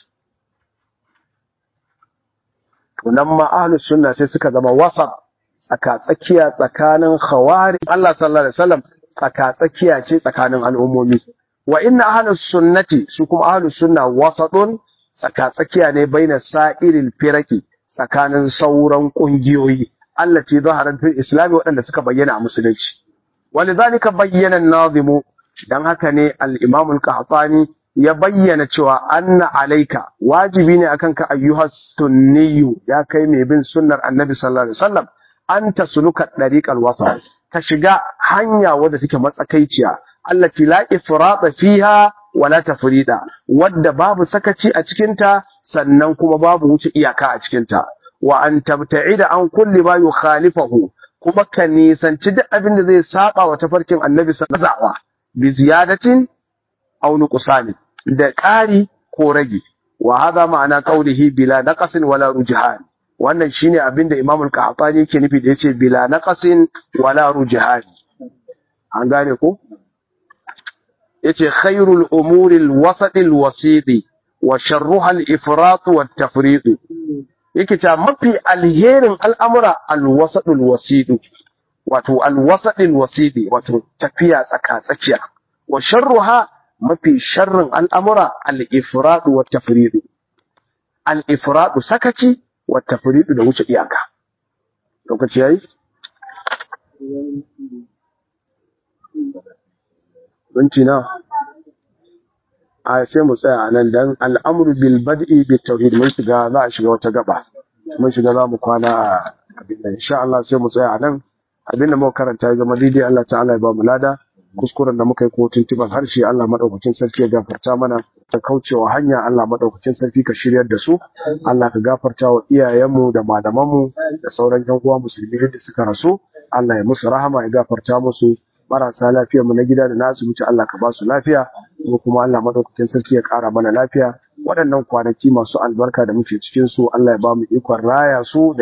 to nan ma ahlus sunna sai suka zama wasa tsaka tsakiya tsakanin khawari Allah sallallahu alaihi wasallam tsaka tsakiya ce tsakanin al'ummomi wa inna ahlus sunnati su kuma ahlus sunna wasatun tsaka-tsakiya ne baina sa'iril firaki tsakanin sauran kungiyoyi allati zaharat fil islam waɗanda suka bayyana a musulunci walidhalika bayyana an-nazimu dan haka ne al-imam al-qahtani ya bayyana cewa anna alaika wajibi ne akan ka ayyuhas sunniyu ya kai mai bin sunnar annabi sallallahu alaihi wasallam an tasluka dariqal wasat ka shiga hanya wadda take matsakaiciya allati la ifrata fiha wala tafrida wadda babu sakaci a cikinta sannan kuma babu wuce iyaka a cikinta wa an tabta'ida an kulli ma yukhalifahu kuma ka nisanci duk abin da zai saba wa tafarkin annabi sallallahu alaihi wasallam bi ziyadatin aw nuqsani da ƙari ko rage wa hada ma'ana qawlihi bila naqasin wala rujhan wannan shine abin da Imam al-Qahtani yake nufi da yace bila naqasin wala rujhan an gane ko yace khairul umuri al-wasat al-wasit wa sharruha al-ifrat wa at-tafrid yake ta mafi alherin al'amura al-wasat al-wasit wato al-wasat al-wasit wato tafiya tsaka tsakiya wa sharruha mafi sharrin al'amura al-ifrat wa at-tafrid al-ifrat sakaci wa at-tafrid da wuce iyaka lokaci yayi minti na a sai mu tsaya a nan dan al'amru bil bad'i bit tauhid mun shiga za a shiga wata gaba mun shiga za mu kwana a abin nan insha Allah sai mu tsaya a nan abin da muka karanta ya zama daidai Allah ta'ala ya ba mu lada kuskuren da muka yi ko tuntuban harshe Allah madaukakin sarki ya gafarta mana ta kaucewa hanya Allah madaukakin sarki ka shiryar da su Allah ka gafarta wa iyayenmu da malamanmu da sauran yan uwa musulmi da suka rasu Allah ya musu rahama ya gafarta musu marasa lafiya mu na gida da na asibiti Allah ka ba su lafiya ko kuma Allah madaukakin sarki ya ƙara mana lafiya waɗannan kwanaki masu albarka da muke cikin su Allah ya ba mu ikon raya su da